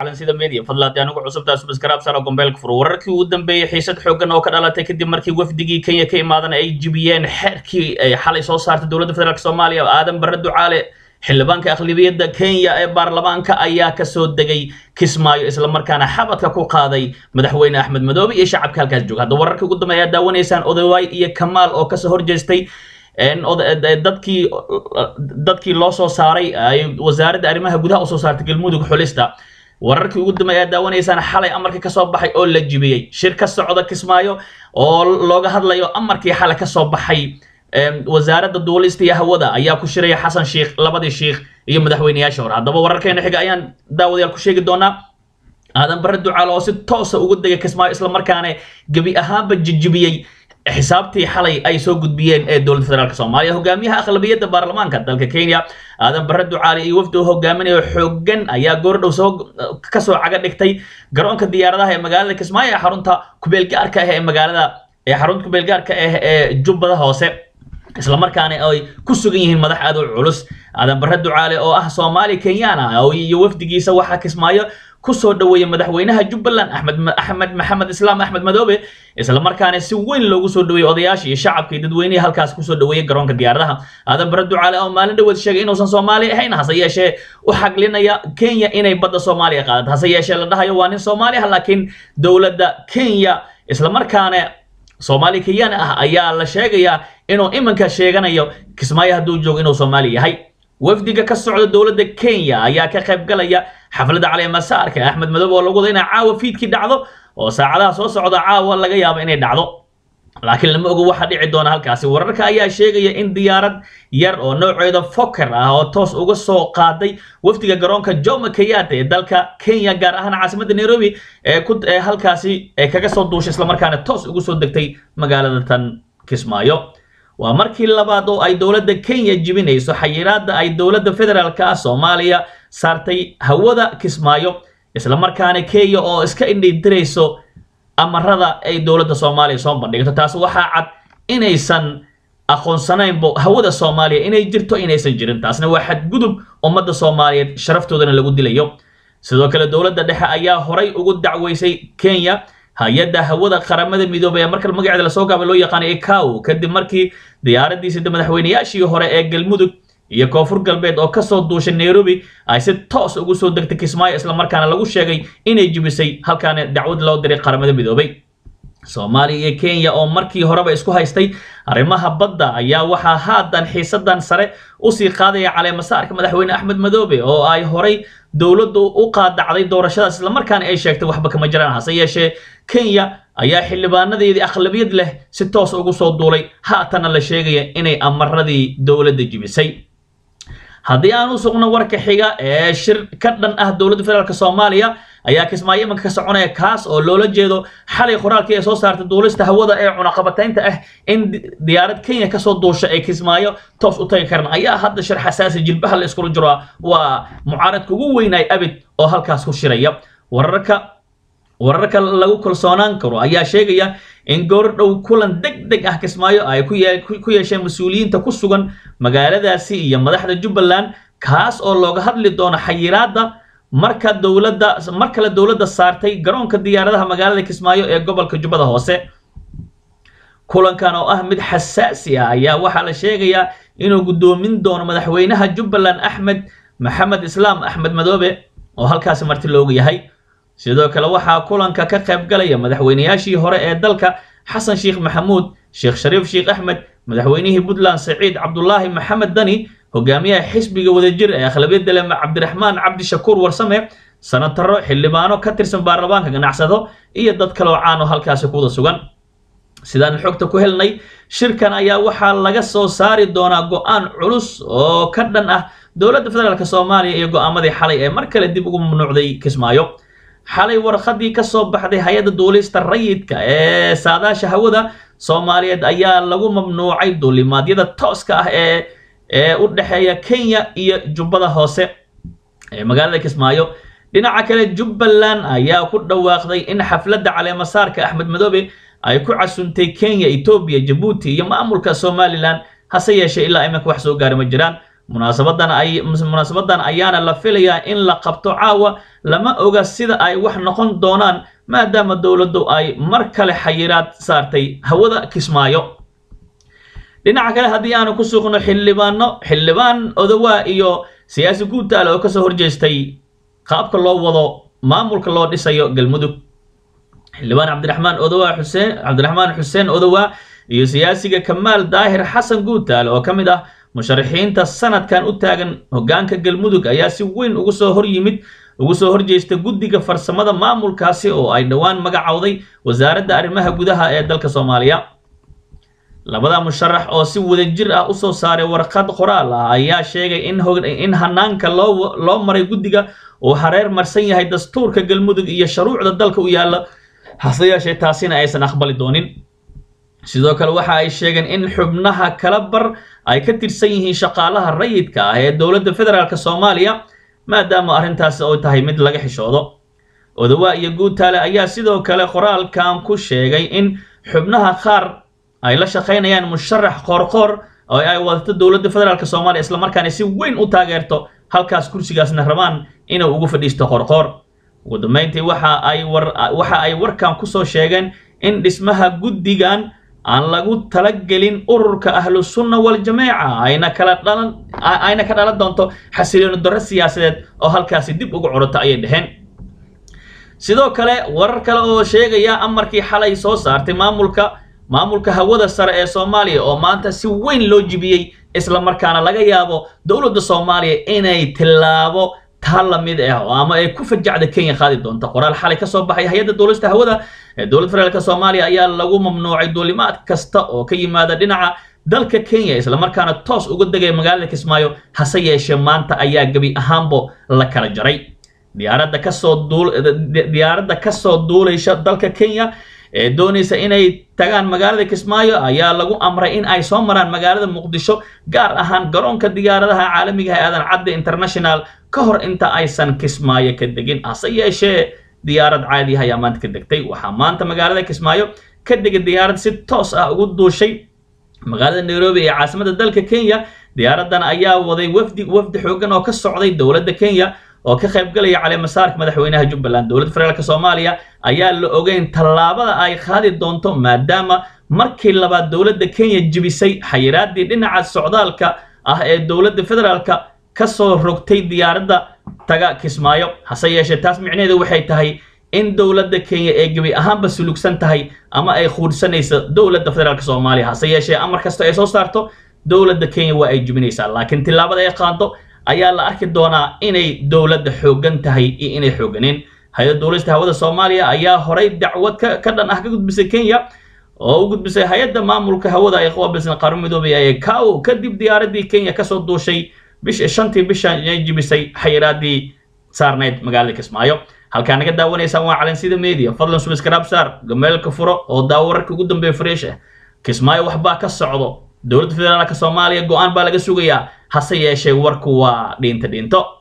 calansida media fadlan haddii anigu cusubtaa subscribe sara gombeelka furo wararkii ugu dambeeyey xiisad xooggan oo ka dhalatay kadib markii wafdigii kenya ka imaadan ay jibiyeen xeerkii ay xalay soo saartay dowladda federaalk soomaaliya aadan barre ducaale xildhibaanka aqlabiyadda kenya ee baarlamaanka ayaa kasoo degay kismaayo islamarkaana xabadka ku qaaday madaxweyne axmed madoobe iyo shacabka halkaas jooga hadda wararkii ugu dambeeya aad daawanaysaan odawaay iyo kamaal oo kasoo horjeestay dadkii dadkii loo soo saaray ay wasaaradda arrimaha gudaha usoo saartay galmudug xulista wararkii ugu dambeeya aad daawanaysaan xalay amarkii kasoo baxay oo la jibiyey shir ka socda kismaayo oo looga hadlayo amarkii xalay kasoo baxay wasaaradda duulista iyo hawada ayaa ku shiraya xasan sheikh labadii sheikh iyo madaxweyneyaasha hore haddaba wararkeena xiga ayaan daawadayaal ku sheegi doonaa aadan barre ducaale oo si toosa ugu degay kismaayo islamarkaana gebi ahaanba jijibiyey xisaabtii xalay ay soo gudbiyeen ee dowladda federaalk soomaaliya hogaamiyaha aqlabiyadda baarlamaanka dalka kenya aadan barre ducaale iyo wafdi uu hogaaminayo xoogan ayaa goordhow soo kasoo caga dhigtay garoonka diyaaradaha ee magaalada kismaayo ee xarunta kubeelgaarka ah ee magaalada ee xarunta kubeelgaarka ah ee jubbada hoose islamarkaana ay ku sugan yihiin madax aad u culus aadan barre ducaale oo ah soomaali kenyana iyo wafdigiisa waxaa kismaayo kusoo dhaweeyey madaxweynaha jubbaland axmed axmed maxamed islaam axmed madoobe islamarkaana si weyn loogu soo dhaweeyey odayaasha iyo shacabka iyo dadweynihii halkaas kusoo dhaweeyey garoonka diyaaradaha aadan barre ducaale oo maalin dhaweed sheegay inuusan soomaali ahayn hase yeeshee u xaglinaya kenya inay badda soomaaliya qaadato hase yeeshee la dhahayo waa nin soomaali ah laakiin dowladda kenya islamarkaana soomaali kenyaan ah ayaa la sheegayaa inuu iminka sheeganayo kismaayo hadduu joogo inuu soomaali yahay wafdiga ka socda dowladda kenya ayaa ka qayb galaya xafladda caleemasaarka axmed madoobe oo lagu wada inay caawa fiidkii dhacdo oo saacadaha soo socda caawa laga yaabo inay dhacdo laakiin lama ogo waxa dhici doona halkaasi wararka ayaa sheegaya in diyaarad yar oo nooceeda foker ah oo toos uga soo qaaday wafdiga garoonka jomo kenyatta ee dalka kenya gaar ahaan caasimadda nairobi ee ku ee halkaasi ee kaga soo duushay islamarkaana toos ugu soo degtay magaalada tan kismaayo waa markii labaad oo ay dowladda kenya jibinayso xayiraadda ay dowladda federaalka ah soomaaliya saartay hawada kismaayo islamarkaana kenya oo iska indhidirayso amarada ay dowladda soomaaliya soo bandhigto taas waxaa cad inaysan aqoonsanaynbo hawada soomaaliya inay jirto inaysan jirin taasna waa xadgudub ummadda soomaaliyeed sharaftoodana lagu dilayo sidoo kale dowladda dhexe ayaa horay ugu dacweysay kenya hay-adda hawada qaramada midoobay ee markale magaceeda lasoo gaabay loo yaqaanay ikaw kadib markii diyaaradiisida madaxweyneyaashii hore ee galmudug iyo koonfur galbeed oo kasoo duushay nairobi ay si toos ugu soo degtay kismaayo islamarkaana lagu sheegay inay jibisay halkaana dacwad loo diray qaramada midoobay soomaaliya iyo kenya oo markii horeba isku haystay arrimaha badda ayaa waxaa haatan xiisadan sare usii qaadaya caleemasaarka madaxweyne axmed madoobe oo ay horay dowladdu u qaadacday doorashadaas islamarkaana ay sheegtay waxba kama jiraan hase yeeshee kenya ayaa xildhibaanadeedii aqlabiyad leh si toos ugu soo duulay haatana la sheegaya inay amaradii dowladda jibisay haddii aan u sugno warka xiga ee shir ka dhan ah dowladda federaalk soomaaliya ayaa kismaayo imanka ka soconaya kaas oo loola jeedo xalay qoraalkii ay soo saartay duulista hawada ee cunaqabataynta ah in diyaarad kenya kasoo duusha ay kismaayo toos u tagi karan ayaa hadda shir xasaasi jilbaha la iskula jiro waa mucaaradka ugu weynaay abid oo halkaas ku shiraya wararka wararka lagu kalsoonaan karo ayaa sheegaya in goordhow kulan deg deg ah kismaayo ay ku yeesheen mas-uuliyiinta ku sugan magaaladaasi iyo madaxda jubbaland kaas oo looga hadli doono xayiraadda marka dowladda mar kale dowladda saartay garoonka diyaaradaha magaalada kismaayo ee gobolka jubbada hoose kulankan oo ah mid xasaasi ah ayaa waxaa la sheegayaa inuu guddoomin doono madaxweynaha jubbaland axmed maxamed islaam axmed madoobe oo halkaasi marti loogu yahay sidoo kale waxaa kulanka ka qayb galaya madaxweyneyaashii hore ee dalka xasan sheekh maxamuud sheekh shariif sheekh axmed madaxweynihii puntland saciid cabdulaahi maxamed dani hogaamiyaha xisbiga wadajir ee akhlabiyadda leh cabdiraxmaan cabdishakuur warsame sanataro xildhibaano ka tirsan baarlamaanka ganacsado iyo dad kale oo caan oo halkaasi kuwada sugan sidaan xogta ku helnay shirkan ayaa waxaa laga soo saari doonaa go-aan culus oo ka dhan ah dowladda federaalk soomaaliya iyo go-aamadii xalay ee mar kale dib ugu mamnuucday kismaayo xalay warqadii ka soo baxday hay-adda duulista rayidka ee saadaasha hawada soomaaliyeed ayaa lagu mamnuucay duulimaadyada tooska ah ee ee u dhexeeya kenya iyo jubbada hoose ee magaalada kismaayo dhinaca kale jubbaland ayaa ku dhawaaqday in xafladda caleemasaarka axmed madoobe ay ku casuntay kenya etoobiya jabuuti iyo maamulka somalilan hase yeeshee ilaa iminka wax soo gaari ma jiraan munaasabadan ay munaasabadan ayaana la filayaa in la qabto caawa lama oga sida ay wax noqon doonaan maadaama dowladdu ay mar kale xayiraad saartay hawada kismaayo dhinaca kale haddii aanu ku suuqno xildhibaano xildhibaan odowaa iyo siyaasi guutaale oo kasoo horjeestay qaabka loo wado maamulka loo dhisayo galmudug xildhibaan cabdiraxmaan odowaa xuseen cabdiraxmaan xuseen odowaa iyo siyaasiga kamaal daahir xasan guutaale oo ka mid ah musharaxiinta sanadkan u taagan hoggaanka galmudug ayaa si weyn ugu soo hor yimid ugu soo horjeesta guddiga farsamada maamulkaasi oo ay dhowaan magacowday wasaaradda arrimaha gudaha ee dalka soomaaliya labada musharax oo si wadajir ah usoo saaray warqad qoraal ah ayaa sheegay in in hanaanka loo loo maray guddiga uu hareer marsan yahay dastuurka galmudug iyo shuruucda dalka u yaalla hase yeeshee taasina aysan aqbali doonin sidoo kale waxa ay sheegeen in xubnaha kala bar ay ka tirsan yihiin shaqaalaha rayidka ah ee dowladda federaalk soomaaliya maadaama arrintaasi oo tahay mid laga xishoodo odawaa iyo guutaale ayaa sidoo kale qoraalkan ku sheegay in xubnaha qaar ay la shaqaynayaan musharax qoorqoor oo ay wadato dowladda federaalk soomaaliya islamarkaana si weyn u taageerto halkaas kursigaasna rabaan inuu ugu fadhiisto qoorqoor ugu dambeyntii waxa ay war waxa ay warkan kusoo sheegeen in dhismaha guddigan aan lagu talagelin ururka ahlu sunna waljamaaca ayna kala dhalan ayna ka dhalan doonto xasilooni darro siyaasadeed oo halkaasi dib ugu coroto ayay dheheen sidoo kale warar kale oo sheegaya amarkii xalay soo saartay maamulka maamulka hawada sare ee soomaaliya oo maanta si weyn loo jibiyey isla markaana laga yaabo dowladda soomaaliya inay tillaabo taa lamid ah ama ay ku fajacda kenya qaadi doonto qoraal xalay ka soo baxay hay-adda duulista hawada ee dowladda federaalk soomaaliya ayaa lagu mamnuucay duulimaad kasta oo ka yimaada dhinaca dalka kenya islamarkaana toos uga degaya magaalada kismaayo hase yeeshee maanta ayaa gebi ahaanbo la kala jaray diyaaradda kasoo duul diyaaradda kasoo duulaysa dalka kenya ee doonaysa inay tagaan magaalada kismaayo ayaa lagu amray in ay soo maraan magaalada muqdisho gaar ahaan garoonka diyaaradaha caalamiga ee aadan cadde international ka hor inta aysan kismaayo ka degin hase yeeshee diyaarad caadi ah ayaa maanta ka degtay waxaa maanta magaalada kismaayo ka degay diyaarad si toos ah ugu duushay magaalada nairobi ee caasimadda dalka kenya diyaaraddan ayaa waday wafdi wafdi xoogan oo ka socday dowladda kenya oo ka qaybgalaya caleemasaarka madaxweynaha jubbaland dowladda federaalk soomaaliya ayaa la ogeyn tallaabada ay qaadi doonto maadaama markii labaad dowladda kenya jibisay xayiraadii dhinaca socdaalka ah ee dowladda federaalka kasoo rogtay diyaaradda taga kismaayo hase yeeshee taas micnaheedu waxay tahay in dowladda kenya ee gebi ahaanba sulugsan tahay ama ay quudhsanayso dowladda federaalk soomaaliya hase yeeshee amar kasta ay soo saarto dowladda kenya waa ay jibinaysaa laakiin tillaabada ay qaado ayaa la arki doonaa inay dowladda xooggan tahay iyo inay xoogganeen hay-adda duulista hawada soomaaliya ayaa horay dacwad ka ka dhan ah ka gudbisay kenya oo u gudbisay hay-adda maamulka hawada ay qaabilsan qaran midoobay ee cow kadib diyaaradii kenya kasoo duushay bish shantii bishan ay jibisay xayiraadii saarnayd magaalada kismaayo halkaa naga daawanaysaan waa calansida media fadlan subscribe saar gameelka furo oo daawo wararka ugu dambeeya fresh ah kismaayo waxbaa ka socdo dowladda federaalka soomaaliya go-aan baa laga sugayaa hase yeeshee warku waa dhiinto dhiinto